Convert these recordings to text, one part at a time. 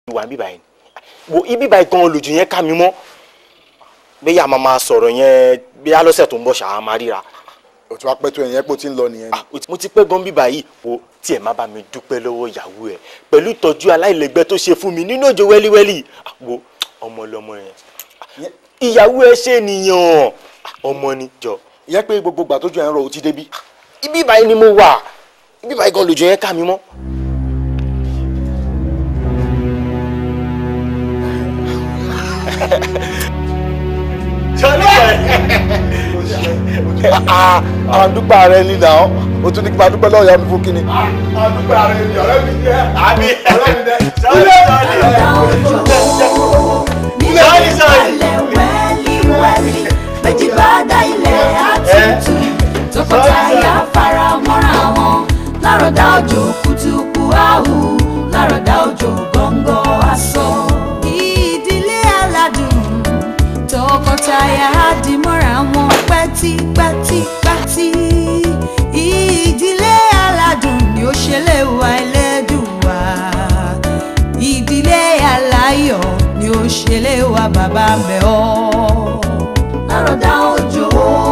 ìwà bíbá yẹn wo ibi báyìí gan lójú yẹn ká mi mọ́ bẹ́ẹ̀ àmà máa sọ̀rọ̀ yẹn bí alọ́sẹ̀ tó ń bọ̀ ṣáà máa ríra. o ti wá pẹ́ tó ẹ̀yìn ẹ̀ pé o ti ń lọ nìyẹn. mo ti pẹ́ gan bíbá yìí wo tí ẹ̀ má bá mi dúpẹ́ lọ́wọ́ ìyàwó ẹ̀ pẹ̀lú ìtọ́jú aláìlẹ́gbẹ́ tó ṣe fún mi nínú òjò wẹ́líwẹ́lí wo ọmọ lọmọ yẹn ìyàwó ẹ ṣe nìyàn ọmọ ni jọ. ìyẹn pé gbogbo ìgbà tójú ẹ̀ ń rọ o ti débi. ibi báyìí ni mo wà ibi báyìí gan lójú yẹn ká mi mọ́. àdúpẹ́ rẹ ní ìdá o tún ní kí n máa dúpẹ́ lọ́ọ̀yà mi fún kíni. àdúpẹ́ rẹ ní ọ̀rẹ́ mi jẹ́ àbí ọ̀rẹ́ mi jẹ́ sọ́ọ̀lì sọ́ọ̀lì sọ́ọ̀lì wẹ́líwẹ́lí méjì bá dá ilẹ̀ àtúntù tọkọtaya fara mọ́ra wọn lárọ̀dá òjò kùtùkù áhù lárọ̀dá òjò gọ́ngọ́ aṣọ. ìdílé aládùn tọkọtaya di mọ́ra wọn pẹ́típẹ́típẹ́tí ìdílé aládùn ni ó ṣe lè wà ẹlẹ́dùn wá ìdílé aláyọ̀ ni ó ṣe lè wà bàbá mẹ́ ọ́. lárọ̀dá òjò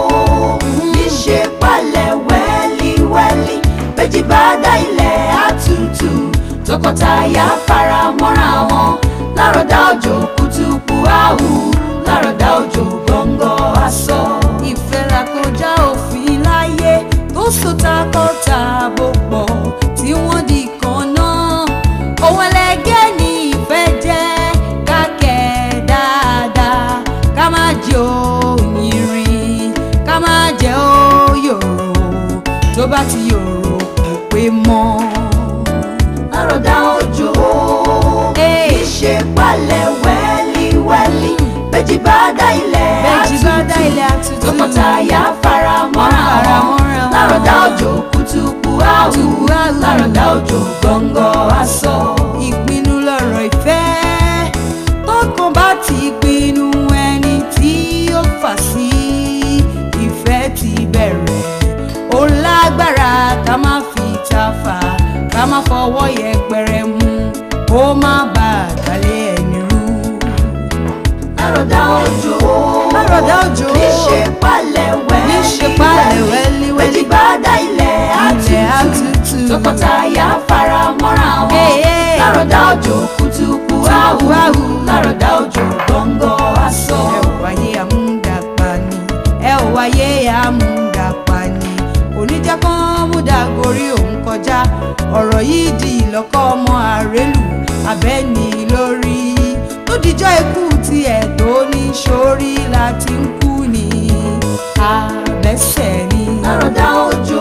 níṣe palẹ̀ wẹ́líwẹ́lí méjì bá dá ilẹ̀ àtútù tọkọtaya fara mọ́ra wọn lárọ̀dá òjò kùtùkù áhù lárọ̀dá òjò gbọ̀ngọ̀ aṣọ. ìfẹ́ la kọjá òfin láyé tó so takọ-tabo pọ̀ tí wọ́n di kan náà òun ẹlẹgẹ́ ní ìfẹ́ jẹ́ kákẹ́ dáadáa ká má jẹ́ òyìnrìn ká má jẹ́ òyòrò tó bá ti yòrò kò pé mọ́. lárọ̀dá òjò ìṣe palẹ̀ wẹ́líwẹ́lí méjì bá dá ilẹ̀ àtútù tọkọtaya fara mọ́ra wọn lárọ̀dá òjò kùtùkù áhù lárọ̀dá òjò gbọ̀ngọ̀ aṣọ. ìpinnu lọ̀rọ̀ ìfẹ́ tọkàn bá ti pinnu ẹni tí ó fà sí ìfẹ́ ti bẹ̀rẹ̀ ó lágbára ká má fi ta fà ká má fọwọ́ yẹpẹrẹ mú kó má bàa gbalẹ̀ ẹni rú. lárọ̀dá òjò lárọ̀dá òjò níṣe palẹ̀ wẹ́lí níṣe palẹ̀ wẹ́lí wẹ́lí bá dá ilẹ̀ àtútù tọkọtaya fara mọ́ra wọn lárọ̀dá òjò kùtùkù áhù lárọ̀dá òjò gbọ̀ngọ̀ aṣọ. ẹ ò wáyé àmúdàpá ni ẹ ò wáyé àmúdàpá ni oníjà kan múdà gorí òun kọjá ọ̀rọ̀ yìí di ìlọ́kọ́ ọmọ àrélù abẹ́ni lórí tó dijọ́ ikú tiẹ̀ tó ní sórí láti ń kú ni abẹ́sẹ̀ ni. lárọ̀dá òjò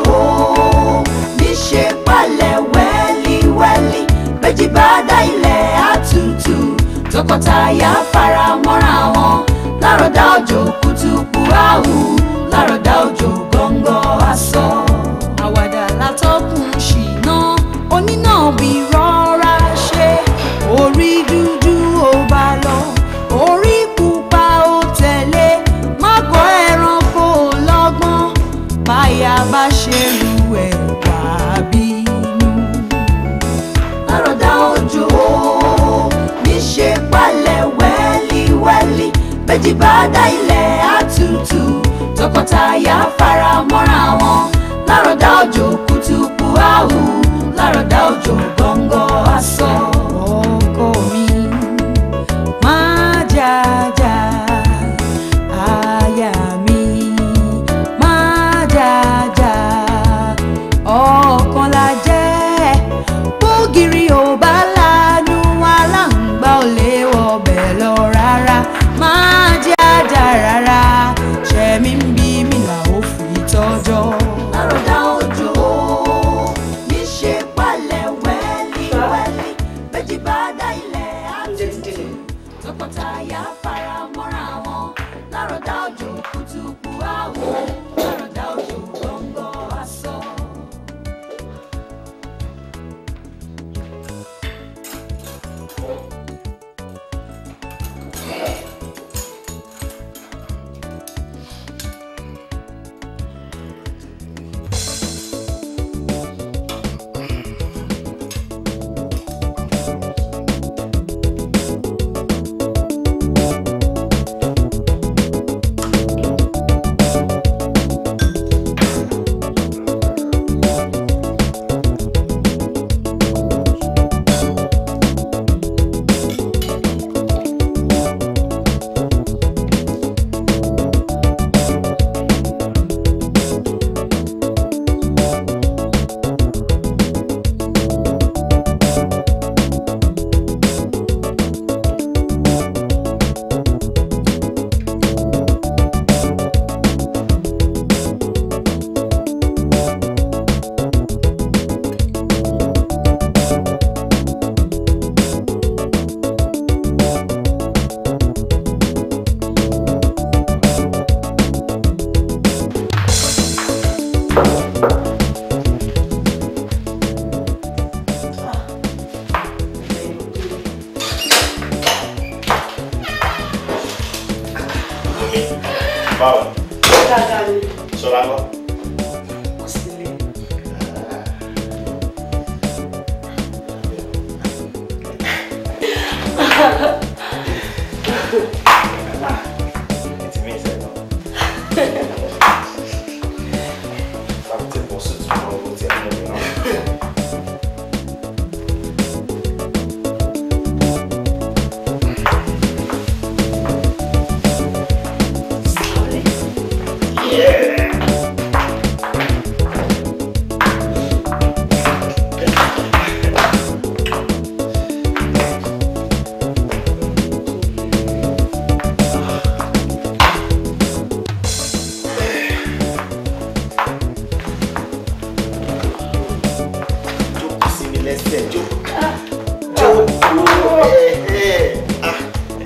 níṣe palẹ̀ wẹ́líwẹ́lí méjì bá dá ilẹ̀ àtútù tọkọtaya fara mọ́ra wọn lárọ̀dá òjò kùtùkù áhù lárọ̀dá òjò gbọ̀ngọ̀ aṣọ. àwàdà látọ́kùn ṣìnà onínà bí rọra ṣe orí dúdú ó bá lọ orí pupa ó tẹ̀lé mágọ̀ ẹranko lọ́gbọ́n báyà bá ṣe lu ẹ̀ wá bínú. lárọ̀dá òjò níṣe palẹ̀ wẹ́líwẹ́lí méjì bá dá ilẹ̀ àtútù tọkọtaya fara mọ́ra wọn lárọ̀dá òjò kùtùkù áhù lárọ̀dá òjò gbọ̀ngọ̀ aṣọ. ọkọ mi máa jàjà aya mi máa jàjà ọ̀kan la jẹ́ bógiri ò bá lanu aláǹgbá ò lè wọbẹ̀ lọ rárá máa jàjà rárá ṣẹ̀mí ń bí mi là ó fi tọ́jọ́. lárọ̀dá òjò níṣe palẹ̀ wẹ́. báwo dáadáa ni ṣọlá lọ. kò sí ilé. It's me, sir. I'm taking my suit to go to the Jókòó sí mi lẹ́sẹ̀, jókòó. Jókòó. Eh, eh. Ah.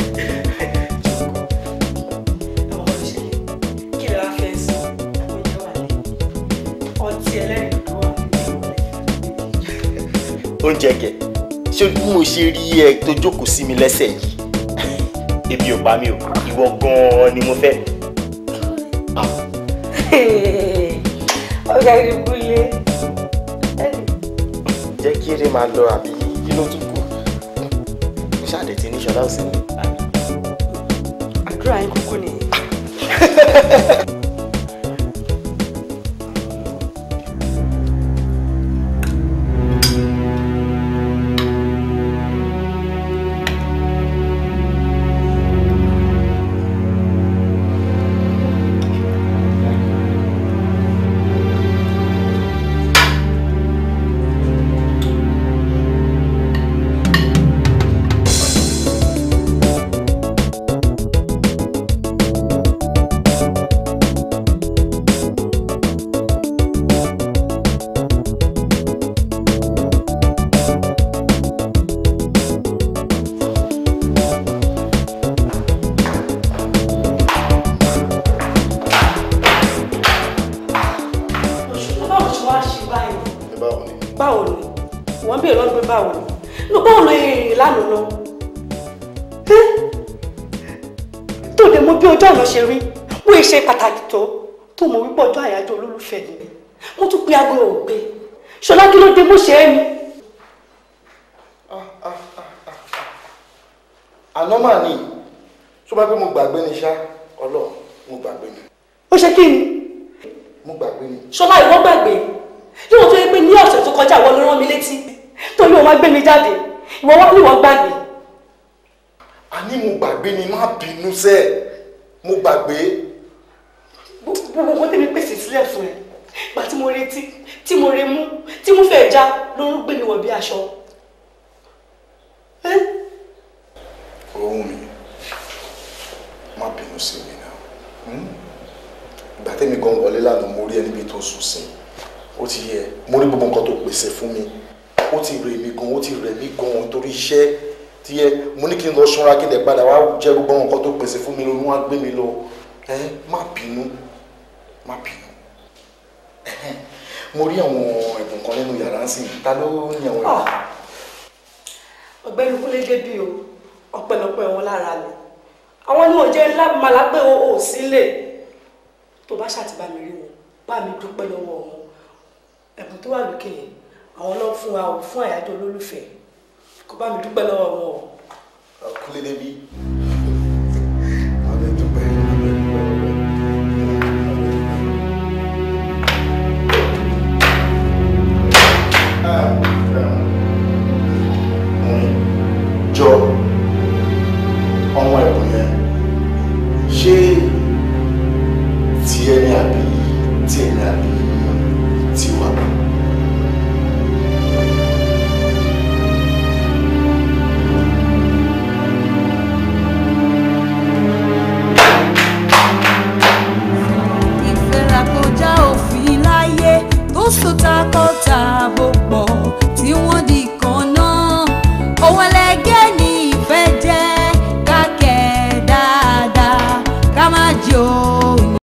àwọn ọmọ ìṣẹ̀lẹ̀ kí lè wá fẹ́ sọ oúnjẹ wà lẹ ọtí ẹlẹ́rìndòdò wà Oúnjẹ kẹ̀, ṣé bí mo ṣe rí ẹ tó jókòó sí mi lẹ́sẹ̀ yìí? Ebi ò pa mí o, ìwọ gan-an ni mo fẹ́. Ah. ọjà ìdìbò ilé jẹ́ kí eré máa lọ àbí kí ló tún kù mo ṣáàdẹ̀ tí ní ṣọlá òsì ni. àdúrà yín kúkú nìyí. òṣùpá báwo ṣe wá ṣe báyìí báwo ni báwo ni wọ́n bèèrè lọ́dún pé báwo ni inú báwo ló rìn lánàá lọ tó lè mọ bí ọjọ́ àná ṣe rí wọ́n ṣe pàtàkì tó tó mọ̀ wípé ọjọ́ àyájọ́ olólùfẹ́ ni mo tún pe aago ògbé ṣọlá kí ló dé bó ṣe é ni. àná mà ní tó bá pé mo gbàgbé ni ṣá ọlọ́run mo gbàgbé ni ó ṣe kí ni mo gbàgbé ni ṣọlá ìwọ gbàgbé yóò tó yẹ pé ní ọ̀sẹ̀ tó kọjá ìwọ ló rán mi létí tó ní òun wá gbé mi jáde ìwọ wá ní ìwọ gbàgbé àní mo gbàgbé ni má bínú sẹ́ mo gbàgbé gbogbo nǹkan tẹ́mi pèsè sílẹ̀ fún ẹ gbà tí mo retí tí mo re mú tí mo fẹ́ já ló ń gbé mi wọ̀ bí aṣọ. Ẹ́, ohun mi má bínú sí mi náà hmm? ìgbà tẹ́mi gan wọlé lánàá mo rí ẹ níbi tó sùn sí ó ti yẹ mo rí gbogbo nǹkan tó pèsè fún mi ó ti rè mí gan ó ti rẹ̀ mí gan torí iṣẹ́ tí yẹ mo ní kí n lọ ṣọ́ra kí n lè padà wá jẹ́ gbogbo nǹkan tó pèsè fún mi lónìí wá gbé mi lọ ẹ má bínú má bínú Ẹhẹ́n. mo rí àwọn ẹ̀bùn kan nínú yàrá ń sìn ta ló ní àwọn ẹ̀bùn. ah, ọ̀gbẹ́ni kúnlé débí o ọ̀pẹ̀lọpẹ̀ wọn lára mi àwọn ni wọn jẹ́ ńlá màlá pé o ò sílẹ̀ tó bá ṣàtìbá mi rí wọn bá mi dúpẹ́ lọ́wọ́ wọn ẹ̀bùn tó wà lókè yẹn àwọn lọ fún wa ò fún àyájọ́ olólùfẹ́ kó bá mi dúpẹ́ lọ́wọ́ wọn o. Kúnlé débi